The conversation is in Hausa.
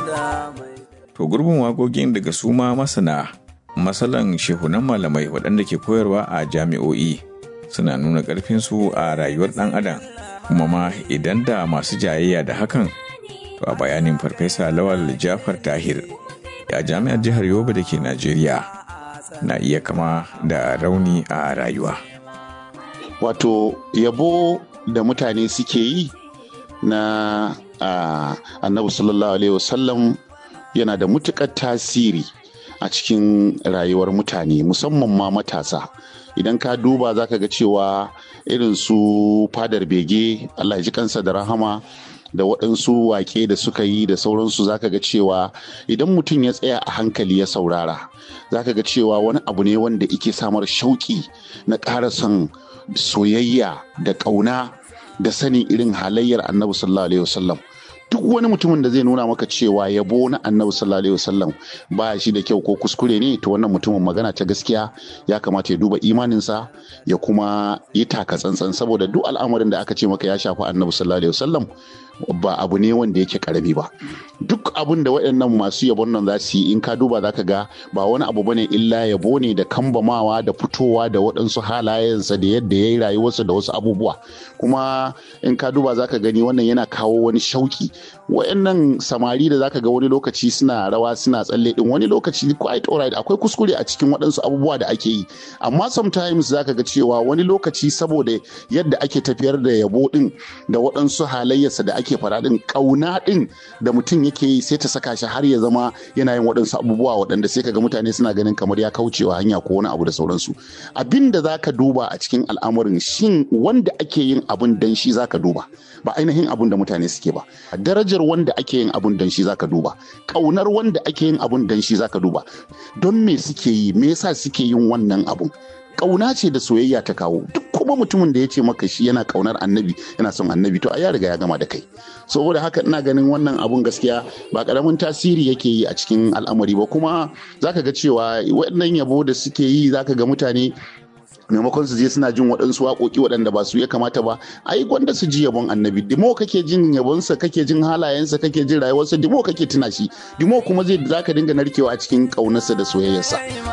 To gurbin waƙoƙin daga su ma masana masalan shehunan malamai waɗanda ke koyarwa a jami'o'i suna nuna ƙarfinsu a rayuwar ɗan adam kuma ma idan da masu jayayya da hakan to a bayanin farfesa lawal jafar tahir a jami'ar jihar yobe da ke najeriya na iya kama da rauni a rayuwa wato yabo da mutane suke yi na annabi sallallahu alaihi wasallam yana da mutukar tasiri a cikin rayuwar mutane musamman ma matasa idan ka duba za ka ga cewa irin su fadar bege allah ji kansa da rahama da waɗansu wake da suka yi da sauransu za ka ga cewa idan mutum ya tsaya a hankali ya saurara za ka ga cewa wani abu ne wanda ike samar shauƙi na ƙara son soyayya da ƙauna da sanin irin halayyar annabi sallallahu alaihi wasallam duk wani mutumin da zai nuna maka cewa yabo na annabi sallallahu alaihi wasallam ba shi da kyau ko kuskure ne to wannan mutumin magana ta gaskiya ya kamata ya duba imaninsa ya kuma yi taka tsantsan saboda duk al'amarin da aka ce maka ya shafi annabi sallallahu alaihi wasallam ba abu ne wanda yake karami ba duk abin da waɗannan masu yabon nan za su yi in ka duba za ka ga ba wani abu bane illa yabo ne da kambamawa da fitowa da waɗansu halayensa da yadda ya yi rayuwarsa da wasu abubuwa kuma in ka duba za ka gani wannan yana kawo wani shauki waɗannan samari da za ka ga wani lokaci suna rawa suna tsalle din wani lokaci quite alright akwai kuskure a cikin waɗansu abubuwa da ake yi amma sometimes za ka ga cewa wani lokaci saboda yadda ake tafiyar da yabo din da waɗansu halayyarsa da ake fara din kauna din da mutum yake yi sai ta saka shi har ya zama yana yin waɗansu abubuwa waɗanda sai kaga mutane suna ganin kamar ya kaucewa hanya ko wani abu da sauransu abin da zaka duba a cikin al'amarin shin wanda ake yin abun dan shi zaka duba ba ainihin abun da mutane suke ba darajar wanda ake yin abun dan shi zaka duba kaunar wanda ake yin abun dan shi zaka duba don me suke yi me yasa suke yin wannan abun kauna ce da soyayya ta kawo duk kuma mutumin da ya ce maka shi yana kaunar annabi yana son annabi to a ya riga ya gama da kai saboda haka ina ganin wannan abun gaskiya ba karamin tasiri yake yi a cikin al'amari ba kuma zaka ga cewa waɗannan yabo da suke yi zaka ga mutane maimakon su je suna jin waɗansu waƙoƙi waɗanda ba su ya kamata ba ai gwanda su ji yabon annabi dimo kake jin yabonsa kake jin halayensa kake jin rayuwarsa dimo kake tuna shi dimo kuma zai zaka dinga narkewa a cikin ƙaunarsa da soyayyarsa